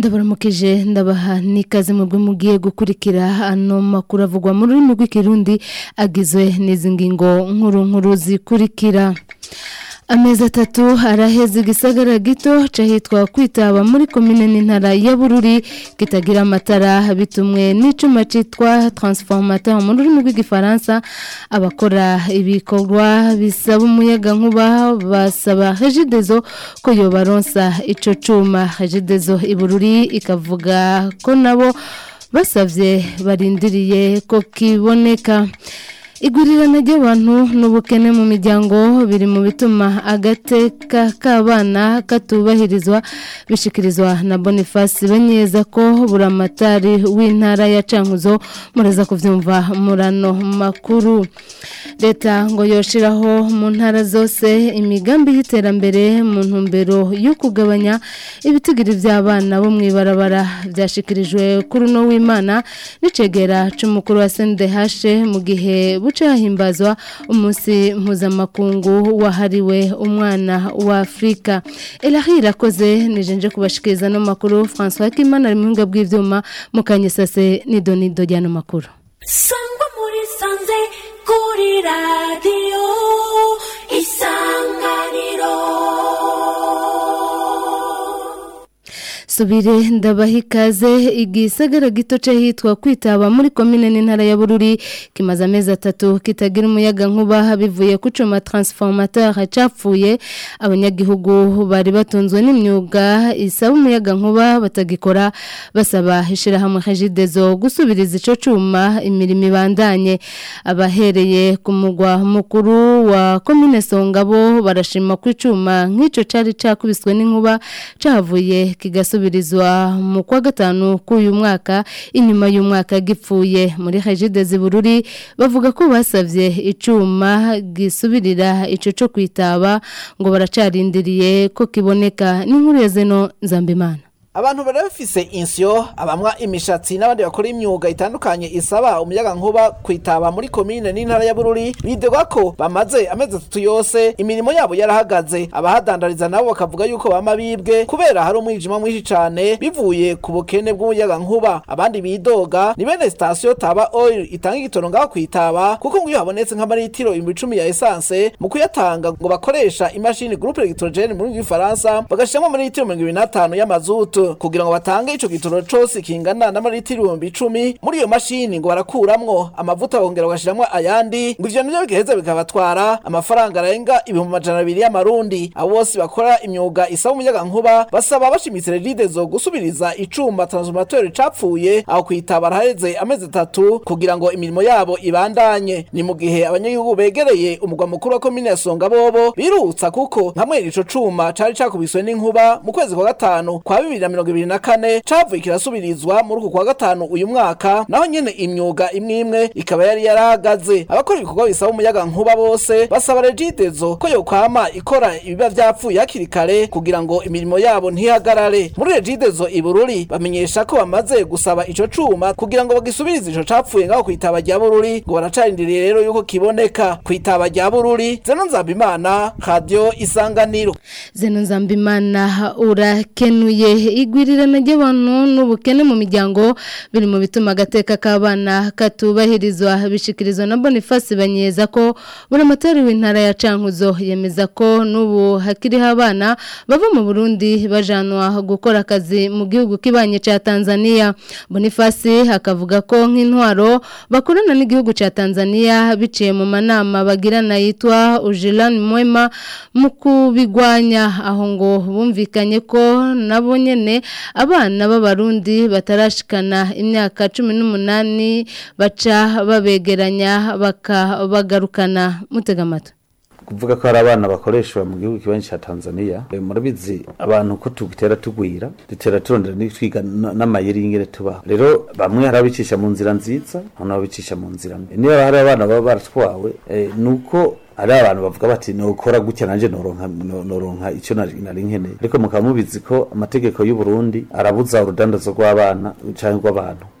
ndabaramukije ndabaha n'ikaze mu bwo mugiye gukurikira ano makuru avugwa mu rurimi rw'ikirundi agizwe n'izi ngingo nkuru nkuru zikurikira amezi atatu araheze igisagara gito cahitwa kwitaba muri komine n'intara ya bururi kitagira amatara bitumwe n'icuma citwa transformateur mu rurimi rw'igifaransa abakora ibikorwa bisaba umuyaga nkuba basaba regidezo ko yobaronsa ico cuma regidezo ibururi ikavuga ko nabo basavye barindiriye ko kiboneka igurirana ry'abantu n'ubukene mu miryango biri mu bituma agateka k'abana katubahirizwa bishikirizwa na boniface banyeza ko buramatari w'intara ya cankuzo muraza kubyumva murano makuru leta ngo yoshiraho mu ntara zose imigambi y'iterambere mu ntumbero yo kugabanya ibitigiri by'abana bo mu ibarabara byashikirijwe kuri uno w'imana n'icegera c'umukuru wa sendehashe mu gihe buce hahimbazwa umunsi mpuzamakungu wahariwe umwana wa afurika elahi irakoze nijenje kubashikiriza no makuru francois kimana ari muhinga bw'ivyuma mukanyesase nidonido ry'ano makuru sangwa muri sanze kuri radiyo isanganiro subire ndabaha ikaze igisagara gito hitwa kwitaba muri komine n'intara ya bururi kimaze amezi atatu kitagira umuyaga nkuba bivuye ku cuma transformateur capfuye abanyagihugu bari batunzwe n'imyuga isaba umuyaga nkuba batagikora basaba ishirahamwe regidezo gusubiriza ico cuma imirimo ibandanye abahereye ku mugwa mukuru wa komine songabo barashima ko icuma nk'ico cari cakubiswe n'inkuba cahavuye kigasubira gusubirizwa mu kwa gatanu k'uyu mwaka inyuma y'umwaka gipfuye muri Regide Zibururi bavuga ko basavye icuma gisubirira ico cyo kwitaba ngo baracarindiriye ko kiboneka n'inkuru ya zeno Nzambimana abantu bari bafise insyo abamwa imishatsi n'abandi bakora imyuga itandukanye isaba umuyaga nkuba kwitaba muri komine n'intara ya Bururi bidegwa ko bamaze amezi atatu yose imirimo yabo yarahagaze abahadandariza nabo bakavuga yuko bama bibwe kubera hari umwijima mwinshi cane bivuye ku bukene bw'umuyaga nkuba abandi bidoga ni bene station Taba Oil itanga igitoro ngaho kwitaba kuko ngo iyo habonetse nk'amaritiro ibihumbi icumi ya essence mu kuyatanga ngo bakoresha imashini groupe electrogène muri Faransa bagashiramo amaritiro mirongo ibiri n'atanu y'amazutu kugira ngo batange ico gitoro cose kingana n'amaritiro ibihumbi icumi muri iyo mashini ngo barakuramwo amavuta bongera bagashiramwo ayandi ngo ivyo nivyo bigaheza bikabatwara amafaranga arenga ibihumbi amajana abiri y'amarundi abo bose bakora imyuga isaba umuyaga nkuba basaba bashimitse regidezo gusubiriza icuma transformateur capfuye aho kwitaba haraheze amezi atatu kugira ngo imirimo yabo ibandanye ni mu gihe abanyagihugu begereye umugwa mukuru wa komine ya songa bobo birutsa kuko nkamwe ico cuma cari cakubiswe n'inkuba mu kwezi kwa gatanu kwa bibiri na mirongo ibiri na kane cavuye kirasubirizwa muri uku kwa gatanu uyu mwaka naho nyene imyuga imwe imwe ikaba yari yarahagaze abakora ibikorwa bisaba umuyaga nkuba bose basaba regidezo ko yokwama ikora ibiba vyapfuye hakiri kare kugira ngo imirimo yabo ntihagarare muri regidezo ibururi bamenyesha ko bamaze gusaba ico cuma kugira ngo bagisubirize ico capfuye ngaho kwitaba rya bururi ngo baracarindiriye rero yuko kiboneka kwitaba rya bururi zeno nzambimana radio isanganiro zeno nzambimana urakenuye igwirirana ry'abantu n'ubukene mu miryango biri mu bituma agateka k'abana katubahirizwa bishikirizwa na Boniface banyeza ko buri motari w'intara ya Cankuzo yemeza ko n'ubu hakiriho abana bava mu Burundi bajanwa gukora akazi mu gihugu kibanye ca Tanzania Boniface akavuga ko nk'intwaro bakorana n'igihugu ca Tanzania biciye mu manama bagirana yitwa Ujilan Mwema mu kubigwanya aho ngo bumvikanye ko nabo nyene abana b'abarundi batarashikana imyaka cumi n'umunani baca babegeranya bakabagarukana mutega amatwi kuvuga ko hari abana bakoreshwa mu gihugu kibanyi cya Tanzania murabizi abantu ko tugitera tugwira dutera turondera twiga n'amayeri y'ingere tubaho rero bamwe hari abicisha mu nzira nziza hano abicisha mu nzira mbi niba hari abana baba baratwawe nuko ari abantu bavuga bati nokora gutya nanje noronka noronka icyo nari nkeneye ariko mukaba mubizi ko amategeko y'u Burundi arabuza urudandazo rw'abana cyangwa rw'abantu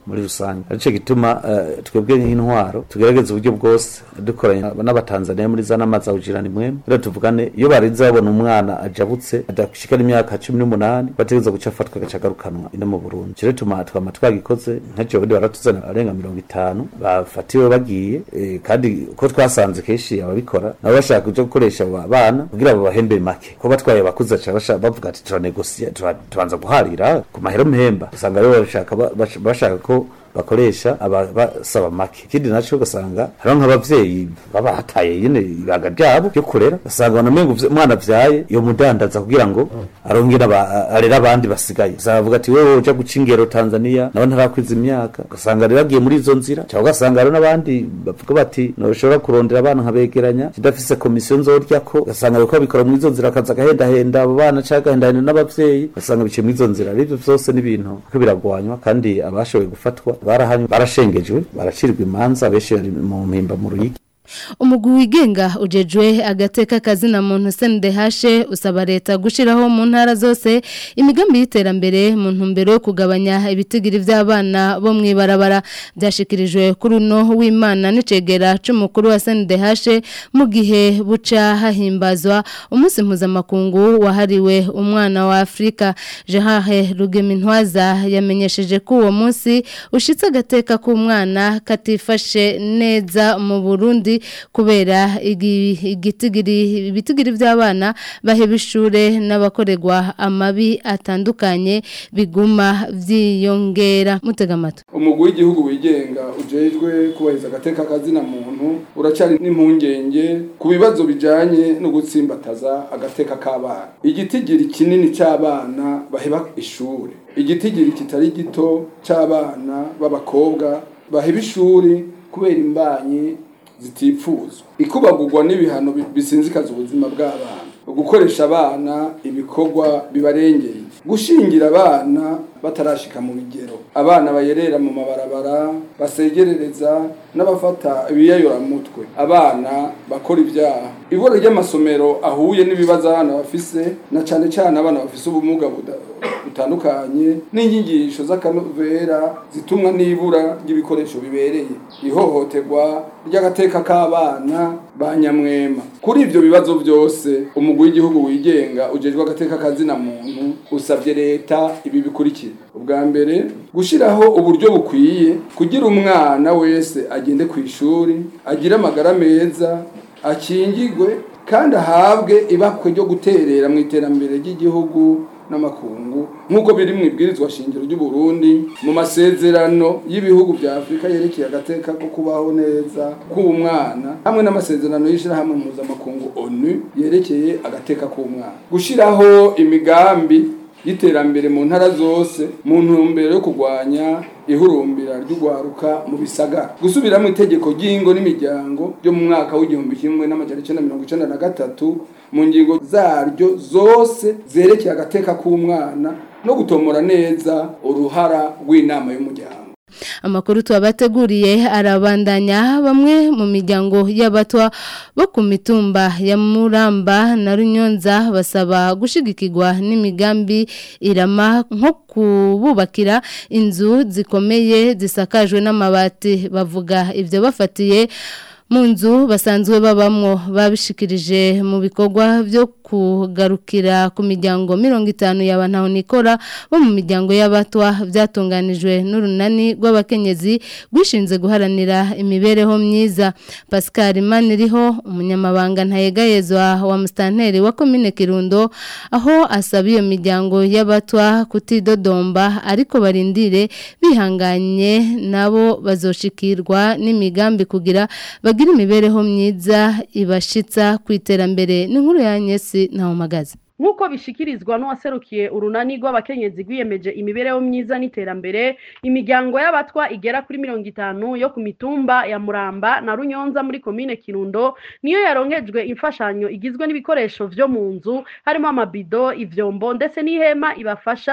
muri rusange arico gituma eh, twebwe nk'intwaro tugerageza uburyo bwose dukoranye n'abatanzaniya muri za nama za ujirani mwemwe rero tuvugane iyo barinze babona umwana ajabutse adashikana imyaka cumi n'umunani bategereza guca afatwa agaca agarukanwa ino mu burundi rero tuma twama twagikoze ntaco bandi baratuzana arenga mirongo itanu bafatiwe bagiye eh, kandi ko twasanze kenshi ababikora nabo bashaka kuja gukoresha abo bana kugira babahembe make ko batwaye abakuze baca basha- bavuga ati turanegosia tura- tubanza guharira ku mahero mpemba usanga rero bashaka ba- bash- bashaka ko bakoresha aba basaba make ikindi naco ugasanga hariho nk'abavyeyi baba hataye nyene ibanga ryabo ryo kurera ugasanga banamenga umwana avyaye iyo mudandaza kugira ngo arongere aba- arere abandi basigaye usanga bavuga ati wewe uja guca ingero tanzania nawe ntarakwiza imyaka ugasanga rero agiye muri izo nzira cyangwa ugasanga hariho n'abandi bavuga bati ntushobora kurondera abana nkabegeranya kidafise komisiyo nzoryako ugasanga bariko babikora muri izo nzira akaza agahendahenda abo bana canke agahendahenda n'abavyeyi ugasanga biciye muri izo nzira rero ivyo vyose n'ibintu ko biragwanywa kandi abashoboye gufatwa barahanywe barashengejwe baracirwa imanza benshi bari mu mpimba mu ruyigi umugwi wigenga ujejwe agateka kazina muntu CNDH usaba leta gushiraho mu ntara zose imigambi y'iterambere mu ntumbero yo kugabanya ibitigiri vy'abana bo mwibarabara byashikirijwe kuri uno w'Imana n'icegera c'umukuru wa CNDH mu gihe buca hahimbazwa umunsi mpuzamakungu wahariwe umwana wa Afrika Gerard Rugemintwaza yamenyesheje ko uwo munsi ushitse agateka k'umwana katifashe neza mu Burundi kubera igi- igitigiri ibitigiri by'abana baheba ishure n'abakorerwa amabi atandukanye biguma vyiyongera mutega amatwi umugwi w'igihugu wigenga ujejwe kubahiriza agateka kazina muntu uracari n'impungenge ku bibazo bijanye no gutsimbataza agateka k'abana igitigiri kinini c'abana baheba ishure igitigiri kitari gito c'abana b'abakobwa baheba ishuri kubera imbanyi zitipfuzwa ikubagurwa n'ibihano bi- bisinzikaza ubuzima bw'abana gukoresha abana ibikorwa bibarengeye gushingira abana batarashika mu bigero abana bayerera mu mabarabara basegerereza n'abafata ibiyayoramutwe abana bakora ibyaha ibura ry'amasomero ahuye n'ibibazo abana bafise na cane cane abana bafise ubumuga buda- butandukanye n'inyigisho z'akanovera zitumwa n'ibura ry'ibikoresho bibereye ihohoterwa ry'agateka k'abana ba nyamwema kuri ivyo bibazo byose umugwi w'igihugu wigenga ujejwe agateka kazina muntu usabye leta ibi bikurikira ubwa mbere gushiraho uburyo bukwiye kugira umwana wese agende ku ishuri agire amagara meza akingigwe kandi ahabwe ibakwe ryo guterera mu iterambere ry'igihugu n'amakungu nk'uko biri mu ibwirizwa shingiro ry'u Burundi mu masezerano y'ibihugu bya Afurika yerekeye agateka ko kubaho neza k'umwana hamwe n'amasezerano y'ishirahamwe mpuzamakungu ONU yerekeye agateka k'umwana gushiraho imigambi y'iterambere mu ntara zose mu ntumbero yo kurwanya ihurumbira ry'ugwaruka mu bisagara gusubiramo itegeko ry'ingo n'imiryango ryo mu mwaka w'igihumbi kimwe n'amajana icenda mirongo icenda na gatatu mu ngingo zaryo zose zerekeye agateka k'umwana no gutomora neza uruhara rw'inama y'umuryango amakuru tubabateguriye arabandanya bamwe mu miryango y'abatwa bo ku mitumba ya Muramba na Runyonza basaba gushigikirwa n'imigambi irama nko kububakira inzu zikomeye zisakajwe n'amabati bavuga ibyo bafatiye mu nzu basanzwe babamwo babishikirije mu bikorwa byo kugarukira ku miryango mirongo itanu y'abantu nikora bo mu miryango y'abatwa byatunganijwe n'urunani rw'abakenyezi rwishinze guharanira imibereho myiza Pascal Maniriho umunyamabanga ntayegayezwa wa mustanteri wa komine Kirundo aho asaba iyo miryango y'abatwa kutidodomba ariko barindire bihanganye nabo bazoshikirwa n'imigambi kugira bagira imibereho myiza ibashitsa ku iterambere n'inkuru ya Nyesi na Magazi nk'uko bishikirizwa n'uwaserukiye urunani rw'abakenyezi rwiyemeje imibereho myiza n'iterambere imiryango y'abatwa igera kuri mirongo itanu yo ku mitumba ya muramba na runyonza muri komine kirundo niyo yaronkejwe imfashanyo igizwe n'ibikoresho vyo mu nzu harimo amabido ivyombo ndetse n'ihema ibafasha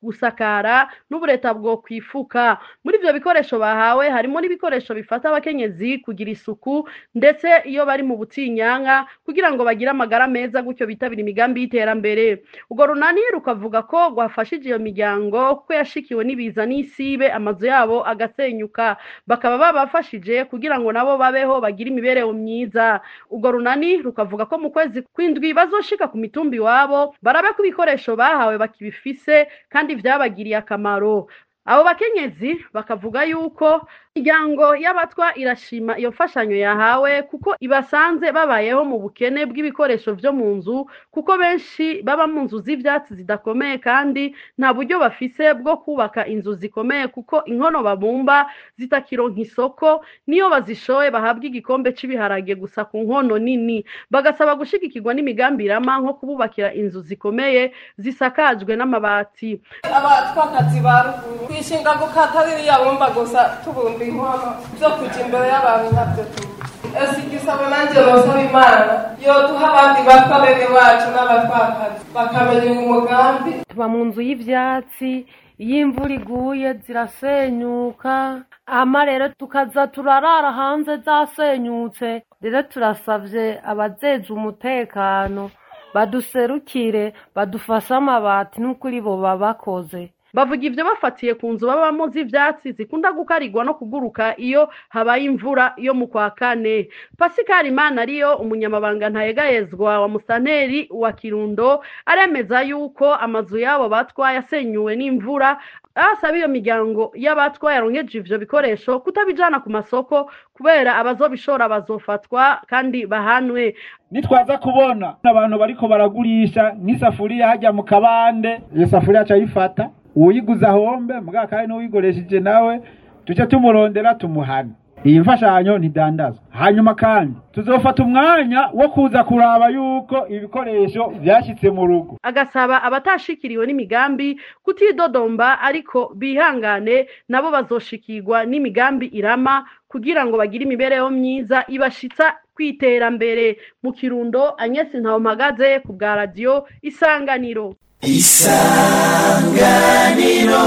gusakara n'ubureta bwo kwifuka muri ivyo bikoresho bahawe harimo n'ibikoresho bifata abakenyezi kugira isuku ndetse iyo bari mu butinyanka kugira ngo bagire amagara meza gutyo bitabira imigambi y'iterambere urwo runani rukavuga ko rwafashije iyo miryango kuko yashikiwe n'ibiza n'isibe amazu yabo agasenyuka bakaba babafashije kugira ngo nabo babeho bagire imibereho myiza urwo runani rukavuga ko mu kwezi kw'indwi bazoshika ku mitumba iwabo barabe ko ibikoresho bahawe bakibifise kandi vyabagiriye akamaro abo bakenyezi bakavuga yuko imiryango y'abatwa irashima iyo mfashanyo yahawe kuko ibasanze babayeho mu bukene bw'ibikoresho vyo mu nzu kuko benshi baba mu nzu z'ivyatsi zidakomeye kandi nta buryo bafise bwo kubaka inzu zikomeye kuko inkono babumba zitakironka isoko niyo bazishoye bahabwa igikombe c'ibiharage gusa ku nkono nini bagasaba gushigikirwa n'imigambi irama nko kububakira inzu zikomeye zisakajwe n'amabati abatwakazi ba ruguru twishinga gukata ririya bumba gusa tubumba inkono zo kuja imbere y'abantu ntabyo tuzi ese igisabo nanjye nosaba imana yoduha abandi batwa bene wacu n'abatwakazi bakamenya uyu mugambi tuba mu nzu y'ivyatsi iyo imvura iguye zirasenyuka ama rero tukaza turarara hanze zasenyutse rero turasavye abajeje umutekano baduserukire badufashe amabati n'ukuri bo babakoze bavuga ivyo bafatiye ku nzu babamo z'ivyatsi zikunda gukarigwa no kuguruka iyo habaye imvura yo mu kwa kane pasikari imana ariyo umunyamabanga ntayegayezwa wa musanteri wa kirundo aremeza yuko amazu yabo batwa yasenyuwe n'imvura asaba iyo miryango y'abatwa yaronkeje ivyo bikoresho kutabijana ku masoko kubera abazobishora bazofatwa kandi bahanwe nitwaza kubona abantu bariko baragurisha nk'isafuriya hajya mu kabande iyo safuriya acayifata uwuyiguza hombe mugabo kandi n'uwuyikoresheje nawe tuce tumurondera tumuhane iyi mfashanyo ntidandazwa hanyuma kandi tuzofata umwanya wo kuza kuraba yuko ibikoresho vyashitse mu rugo agasaba abatashikiriwe n'imigambi kutidodomba ariko bihangane nabo bazoshikirwa n'imigambi irama kugira ngo bagire imibereho myiza ibashitsa kwiterambere mu kirundo Agnes Ntawumpagaze ku bwa radio isanganiro isanganiro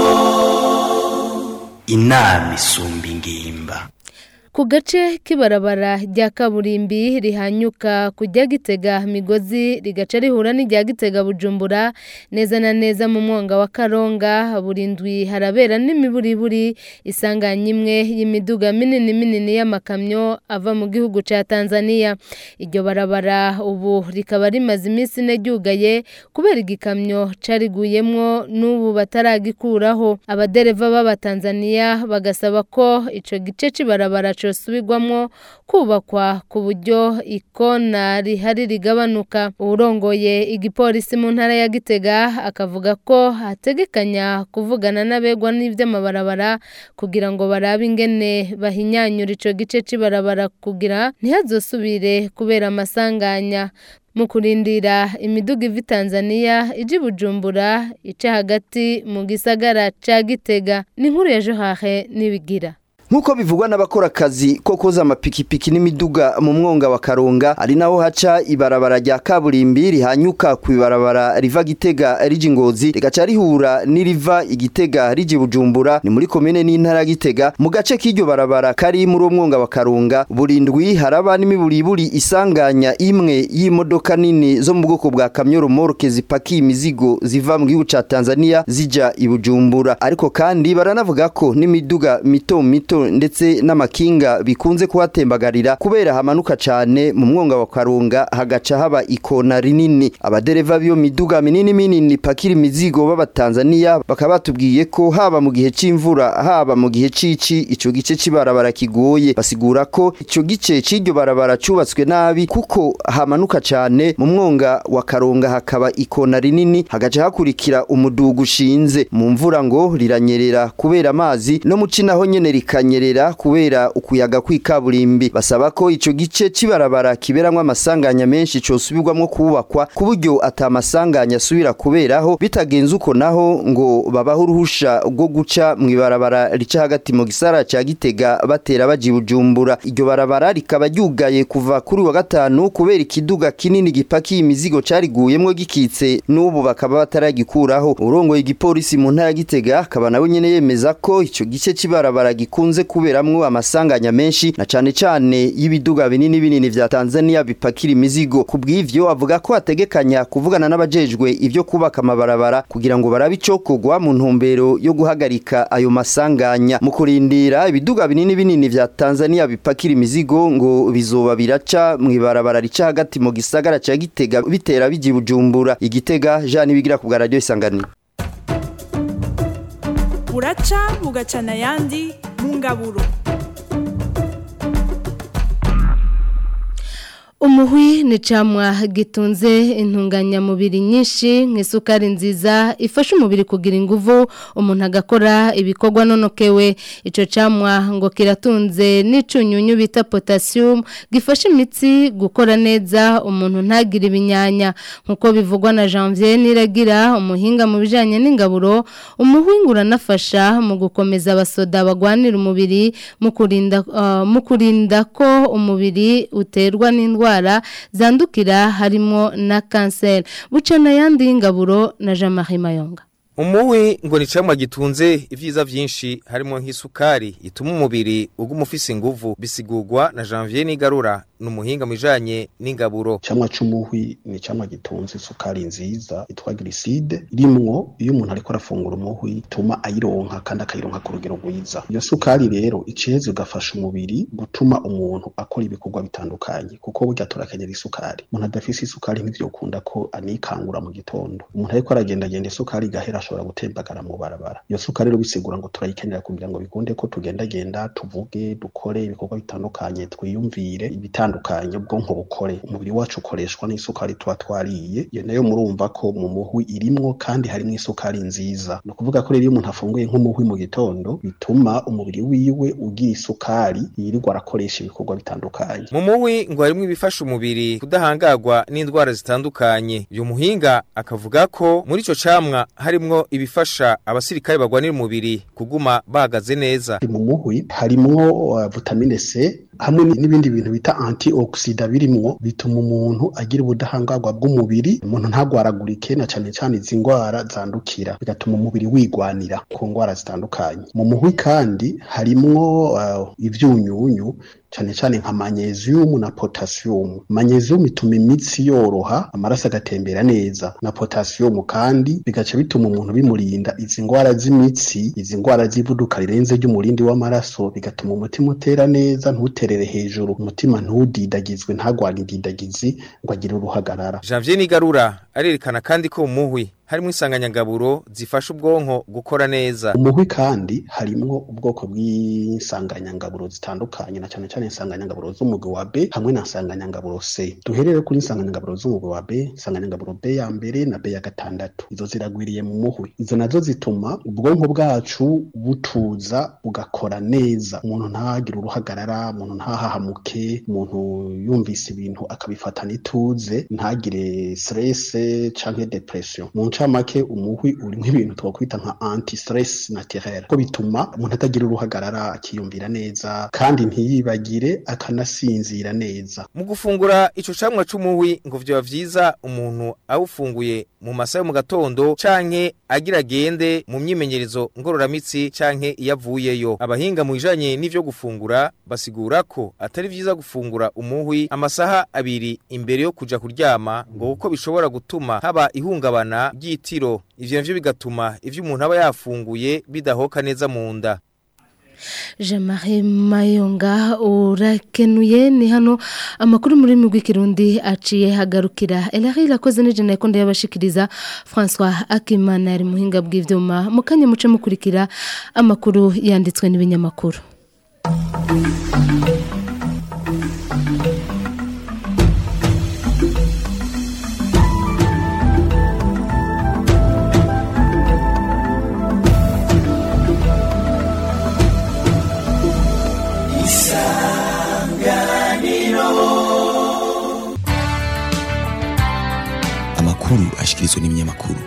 inama isumba ingimba ku gace k'ibarabara rya kaburimbi rihanyuka kujya gitega migozi rigaca rihura n'irya gitega bujumbura neza na neza mu mwonga wa karonga burindwi harabera n'imiburiburi isanganya imwe y'imiduga minini minini y'amakamyo ava mu gihugu cya tanzania iryo barabara ubu rikaba rimaze iminsi ine ryugaye kubera igikamyo cariguyemwo n'ubu bataragikuraho abadereva b'abatanzaniya bagasaba ko ico gice c'ibarabara cosubirwamwo kubakwa ku buryo ikona rihari rigabanuka uwurongoye igipolisi mu ntara ya gitega akavuga ko hategekanya kuvugana n'abegwa n'ivy'amabarabara kugira ngo barabe ingene bahinyanyura ico gice c'ibarabara kugira ntihazosubire kubera amasanganya mu kurindira imiduga iva Tanzania ije Bujumbura ica hagati mu gisagara ca Gitega ni nkuru ya Johahe nibigira Nkuko bivugwa n'abakora akazi ko koza amapikipiki n'imiduga mu mwonga wa Karonga ari naho haca ibarabara rya kaburimbi rihanyuka ku ibarabara riva Gitega rije Ngozi rigaca rihura n'iriva igitega rije Bujumbura ni muri komine n'intara Gitega mu gace k'iryo barabara kari muri uwo mwonga wa Karonga burindwi haraba n'imiburiburi isanganya imwe y'imodoka nini zo mu bwoko bwa kamyo remorque zipakiye imizigo ziva mu gihugu ca Tanzania zija i Bujumbura ariko kandi baranavuga ko n'imiduga mito mito ndetse n'amakinga bikunze kuhatembagarira kubera hamanuka cyane mu mwonga wa Karunga hagaca haba ikona rinini abadereva b'iyo miduga minini minini pakira imizigo b'abatanzania bakaba batubwiye ko haba mu gihe c'imvura haba mu gihe cici ico gice cibarabara kigoye basigura ko ico gice c'iryo barabara cubatswe nabi kuko hamanuka cyane mu mwonga wa Karunga hakaba ikona rinini hagaca hakurikira umudugu ushinze mu mvura ngo riranyerera kubera amazi no muci naho nyene rikanya kiranyerera kubera ukuyaga kw'ikaburimbi basaba ko ico gice cibarabara kiberamwo amasanganya menshi cosubirwamwo kubakwa ku buryo atamasanganya asubira kuberaho bitagenze uko naho ngo babaho uruhusha rwo guca mw'ibarabara rica hagati mu gisara ca Gitega batera baji Bujumbura iryo barabara rikaba ryugaye kuva kuri wa gatanu kubera ikiduga kinini gipakiye imizigo cariguyemwo gikitse n'ubu bakaba bataragikuraho urongoye igipolisi mu ntara ya Gitega akaba nawe nyene yemeza ko ico gice cibarabara gikunze kuberamwo amasanganya menshi na cane cane y'ibiduga binini binini vya Tanzania bipakira imizigo kubw'ivyo avuga ko ategekanya kuvugana n'abajejwe ivyo kubaka amabarabara kugira ngo barabe icokogwa mu ntumbero yo guhagarika ayo masanganya mu kurindira ibiduga binini binini vya Tanzania bipakira imizigo ngo bizoba biraca mw'ibarabara rica hagati mu gisagara ca Gitega bitera biji Bujumbura igitega Jean bigira ku bwa radio isanganiro buraca bugacana ayandi mu ngaburo umuhwi ni camwa gitunze intunganyamubiri nyinshi nk'isukari nziza ifasha umubiri kugira inguvu umuntu agakora ibikorwa nonokewe ico camwa ngo kiratunze n'icunyunyu bita potassium gifasha imitsi gukora neza umuntu ntagire ibinyanya nk'uko bivugwa na Janvier Niragira umuhinga mu bijanye n'ingaburo umuhwi ngo uranafasha mu gukomeza abasoda bagwanira umubiri mu kurinda uh, mu kurinda ko umubiri uterwa n'indwara indwara zandukira harimo na kanseri bucana yandi y'ingaburo na Jean Marie Mayonga umuwi ngo ni camwa gitunze ivyiza vyinshi harimo nk'isukari ituma umubiri uguma ufise inguvu bisigurwa na Janvier Nigarura numuhinga mujanye n'ingaburo camwa c'umuhwi ni camwa gitunze isukari nziza itwa glycide rimwo iyo umuntu ariko arafungura umuhwi ituma ayironka kandi akayironka ku rugero rwiza iyo sukari rero iceze ugafasha umubiri gutuma umuntu akora ibikorwa bitandukanye kuko burya turakenyera isukari umuntu adafise isukari ntivyokunda ko anikangura mu gitondo umuntu ariko aragendagenda isukari igahera ashobora gutembagara mu barabara iyo sukari rero bisigura ngo turayikenera kugira ngo bikunde ko tugendagenda tuvuge dukore ibikorwa bitandukanye twiyumvire ibitandukanye ubwonko bukore umubiri wacu ukoreshwa n'isukari tuba twariye iyo nayo murumva ko mu muhwi irimwo kandi harimo isukari nziza ni ukuvuga ko rero iyo umuntu afunguye nk'umuhwi mu gitondo bituma umubiri wiwe ugira isukari yirirwa arakoresha ibikorwa bitandukanye mu muhwi ngo harimo ibifasha umubiri kudahangagwa n'indwara zitandukanye uyu muhinga akavuga ko muri ico camwa harimwo ibifasha abasirikare bagwanira umubiri kuguma bahagaze neza mu muhwi harimwo uh, vitamine C hamwe n'ibindi bintu bita antioxida birimwo bituma umuntu agira ubudahangarwa bw'umubiri umuntu ntagwaragurike na cane cane izi ndwara zandukira bigatuma umubiri wigwanira ku ndwara zitandukanye mu muhwi kandi harimwo uh, ivyunyunyu cyane cyane nka magnesium na potassium magnesium ituma imitsi yoroha amaraso agatembera neza na potassium kandi bigaca bituma umuntu bimurinda izi ndwara z'imitsi izi ndwara z'ivuduka rirenze ry'umurindi w'amaraso bigatuma umutima utera neza ntuterere hejuru umutima ntudidagizwe ntagwane indidagizi ngo agire uruhagarara Janvier Nigarura arerekana kandi ko umuhwi harimo insanganyangaburo zifasha ubwonko gukora neza umuhwi kandi harimwo ubwoko bw'insanganyangaburo zitandukanye na cyane cyane insanganyangaburo z'umugwi wa B hamwe na insanganyangaburo C duherere kuri insanganyangaburo z'umugwi wa B insanganyangaburo B ya mbere na B ya gatandatu izo ziragwiriye mu muhwi izo nazo zituma ubwonko bwacu butuza bugakora neza umuntu ntagire uruhagarara umuntu ntahahamuke umuntu yumvise ibintu akabifatana ituze ntagire stress canke depression mu ncamake umuhwi urimo ibintu twakwita nka anti stress naturel ko bituma umuntu atagira uruhagarara akiyumvira neza kandi ntiyibagire akanasinzira neza mu gufungura ico camwa c'umuhwi ngo vyoba vyiza umuntu awufunguye mu masaha yo mu gatondo canke agira agende mu myimenyerezo ngororamitsi canke iyo avuyeyo abahinga mu bijanye n'ivyo gufungura basigura ko atari vyiza gufungura umuhwi amasaha abiri imbere yo kuja kuryama ngo kuko bishobora gutuma haba ihungabana ry'itiro ivyo navyo bigatuma ivyo umuntu aba yafunguye bidahoka neza mu nda Jean-Marie Mayonga urakenuye ni hano amakuru muri migwi kirundi aciye hagarukira Elari irakoze nije nako ndayabashikiriza François Akimana ari muhinga bw'ivyuma mukanye muce mukurikira amakuru yanditswe n'ibinyamakuru amakuru ashikirizwa n'ibinyamakuru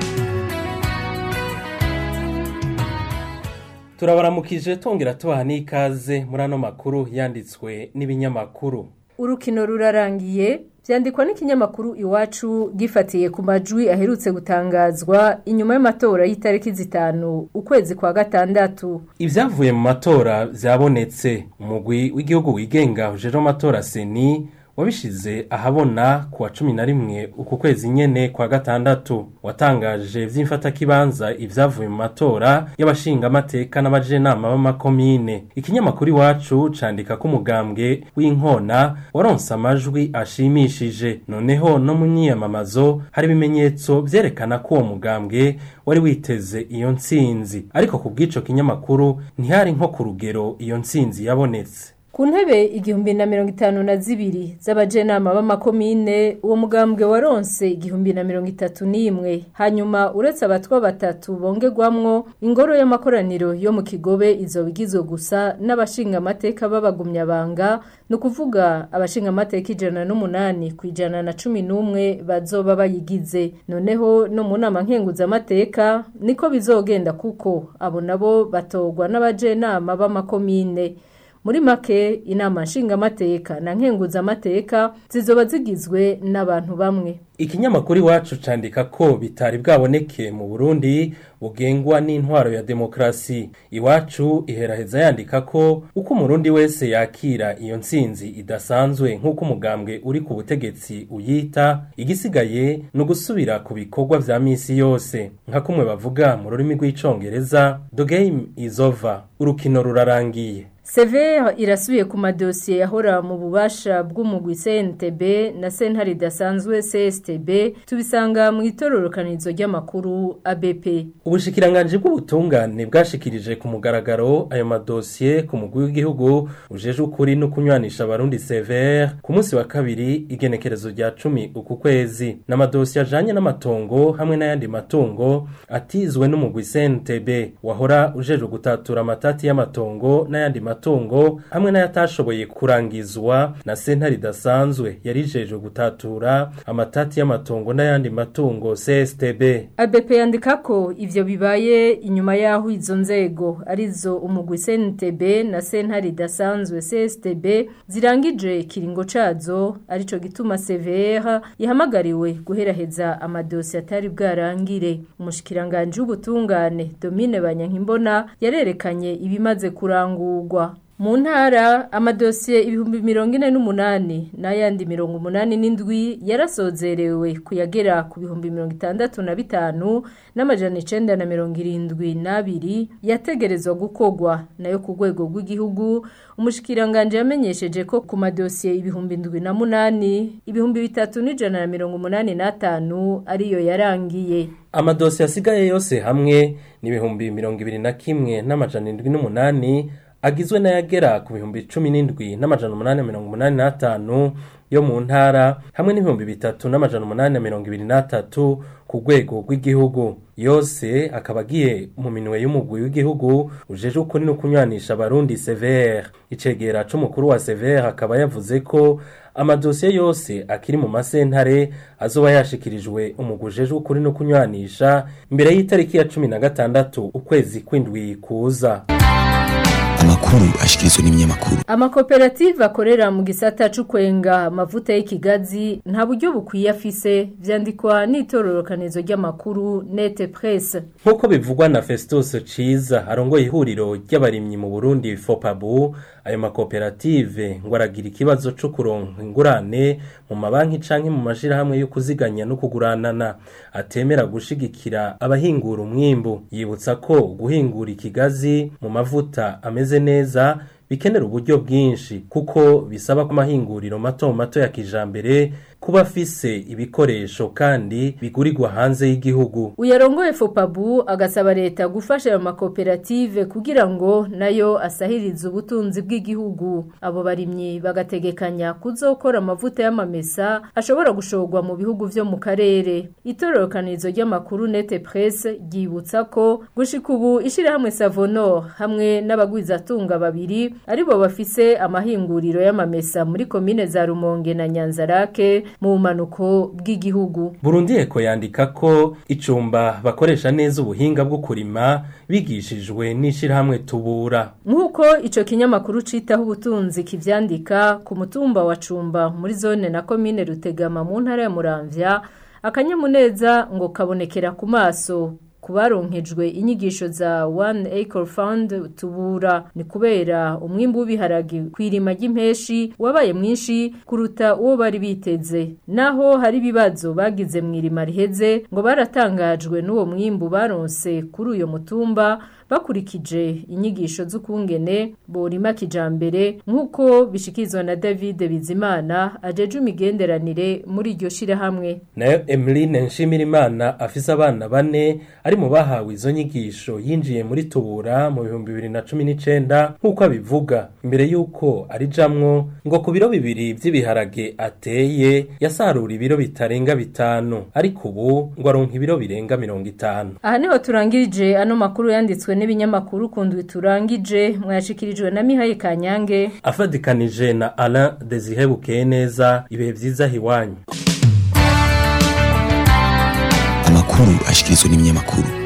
turabaramukije tongera tubaha n'ikaze muri ano makuru yanditswe n'ibinyamakuru urukino rurarangiye byandikwa n'ikinyamakuru iwacu gifatiye ku majwi aherutse gutangazwa inyuma y'amatora y'itariki zitanu ukwezi kwa gatandatu ibyavuye mu matora byabonetse umugwi w'igihugu wigenga ujejwe amatora seni wabishize ahabona ku wa cumi na rimwe uku kwezi nyene kwa gatandatu watangaje vy'imfatakibanza ivyavuye mu matora y'abashingamateka n'abajenama b'amakomine ikinyamakuru iwacu candika ko umugambwe w'inkona waronse amajwi ashimishije noneho no mu myiyamamazo hari ibimenyetso vyerekana ko uwo mugambwe wari witeze iyo ntsinzi ariko ku bw'ico kinyamakuru ntihari nko ku rugero iyo ntsinzi yabonetse ku ntebe igihumbi na mirongo itanu na zibiri z'abajenama b'amakomine uwo mugambwe waronse igihumbi na mirongo itatu n'imwe hanyuma uretse abatwa batatu bongerwamwo ingoro y'amakoraniro yo mu kigobe izo bigizwe gusa n'abashingamateka b'abagumyabanga ni ukuvuga abashingamateka ijana n'umunani ku ijana na cumi n'umwe bazoba bayigize noneho no mu nama nkenguzamateka niko bizogenda kuko abo nabo batorwa n'abajenama b'amakomine muri make inama nshingamateka na nkenguzamateka zizoba zigizwe n'abantu bamwe ikinyamakuru iwacu candika ko bitari bwaboneke mu burundi bugengwa n'intwaro ya demokarasi iwacu iheraheza yandika ko uko umurundi wese yakira iyo ntsinzi idasanzwe nk'uko umugambwe uri ku butegetsi uyita igisigaye ni ugusubira ku bikorwa vya misi yose nka kumwe bavuga mu rurimi rw'icongereza the game is over urukino rurarangiye Severe irasubiye ku madosiye yahora mu bubasha bw'umugwi CNTB na sentare idasanzwe CSTB tubisanga mu itororokanizo ry'amakuru ABP. Ubushikiranganje bw'ubutungane bwashikirije ku mugaragaro ayo madosiye ku mugwi w'igihugu ujeje ukuri no kunywanisha abarundi Severe ku munsi wa kabiri igenekerezo rya cumi uku kwezi n'amadosiye ajanye n'amatongo hamwe n'ayandi matungo atizwe n'umugwi CNTB wahora ujeje gutatura amatati y'amatongo n'ayandi matungo matungo hamwe n'ayatashoboye kurangizwa na sentare idasanzwe yarijejwe gutatura amatati y'amatongo n'ayandi matungo CSTB ABP yandika ko ivyo bibaye inyuma yaho izo nzego arizo umugwi CNTB na sentare idasanzwe CSTB zirangije kiringo cazo arico gituma CVR yahamagariwe guheraheza amadosi atari bwarangire umushikiranganje w'ubutungane Domine Banyankimbona yarerekanye ibimaze kurangurwa mu ntara amadosiye ibihumbi mirongo ine n'umunani n'ayandi mirongo umunani n'indwi yarasozerewe kuyagera ku bihumbi mirongo itandatu na bitanu n'amajana icenda na mirongo irindwi n'abiri yategerezwa gukogwa nayo ku rwego rw'igihugu umushikiranganje yamenyesheje ko ku madosiye ibihumbi indwi na munani ibihumbi bitatu n'ijana na mirongo umunani n'atanu ariyo yarangiye amadosiye asigaye yose hamwe n'ibihumbi mirongo ibiri na kimwe n'amajana indwi n'umunani agizwe n'ayagera ku bihumbi cumi n'indwi n'amajana umunani mirongo umunani n'atanu yo mu ntara hamwe n'ibihumbi bitatu n'amajana umunani na mirongo ibiri n'atatu ku rwego rw'igihugu yose akaba agiye mu minwe y'umugwi w'igihugu ujeje ukuri no kunywanisha abarundi severe icegera c'umukuru wa severe akaba yavuze ko amadosiye yose akiri mu masentare azoba yashikirijwe umugwi ujeje ukuri no kunywanisha imbere y'itariki ya cumi na gatandatu ukwezi kw'indwi kuza amakuru ashikirizwa n'ibinyamakuru amakoperative akorera mu gisata c'ukwenga amavuta y'ikigazi nta buryo bukwiye afise vyandikwa n'itororokanizo ry'amakuru nete presse nk'uko bivugwa na festus ciza arongoye ihuriro ry'abarimyi mu burundi fopabu ayo makoperative ngo aragira ikibazo co kuronka ingurane mu mabanki canke mu mashirahamwe yo kuziganya no kuguranana atemera gushigikira abahingura umwimbu yibutsa ko guhingura ikigazi mu mavuta ameze neza bikenera uburyo bwinshi kuko bisaba ko amahinguriro mato mato ya kijambere kuba afise ibikoresho kandi bigurirwa hanze y'igihugu uyarongoye fopabu agasaba leta gufasha ayo makoperative kugira ngo nayo asahirize ubutunzi bw'igihugu abo barimyi bagategekanya kuzokora amavuta y'amamesa ashobora gushorwa mu bihugu vyo mu karere itororokanizo ry'amakuru nete presse ryibutsa ko gushika ubu ishirahamwe savonor hamwe n'abagwizatunga babiri aribo bafise amahinguriro y'amamesa muri komine za rumonge na nyanzarake mu bumanuko bw'igihugu Burundi eko yandika ko icumba bakoresha neza ubuhinga bwo kurima bigishijwe n'ishirahamwe tubura nk'uko ico kinyamakuru citaho ubutunzi kivyandika ku mutumba wa cumba muri zone na komine rutegama mu ntara ya muramvya akanyamuneza ngo kabonekera ku maso kubaronkejwe inyigisho za One Acre Fund tubura ni kubera umwimbu w'ibiharagi kwirima ry'impeshi wabaye mwinshi kuruta uwo bari biteze naho hari ibibazo bagize mu irima riheze ngo baratangajwe n'uwo mwimbu baronse kuri uyo mutumba bakurikije inyigisho z'ukungene borima kijambere nk'uko bishikizwa na David Bizimana ajeje imigenderanire muri iryo shirahamwe nayo Emeline Nshimirimana afise abana bane ari mu bahawe izo nyigisho yinjiye muri tubura mu bihumbi bibiri na cumi n'icenda nk'uko abivuga imbere y'uko arijamwo ngo ku biro bibiri vy'ibiharage ateye yasarura ibiro bitarenga bitanu ariko ubu ngo aronka ibiro birenga mirongo itanu aha niho turangirije ano makuru yanditswe n'ibinyamakuru kundwi turangije mwashikirijwe na Mihaye Kanyange afadikanije na Alain Desire Bukeneza ibihe vyiza hiwanyu amakuru ashikirizwa n'ibinyamakuru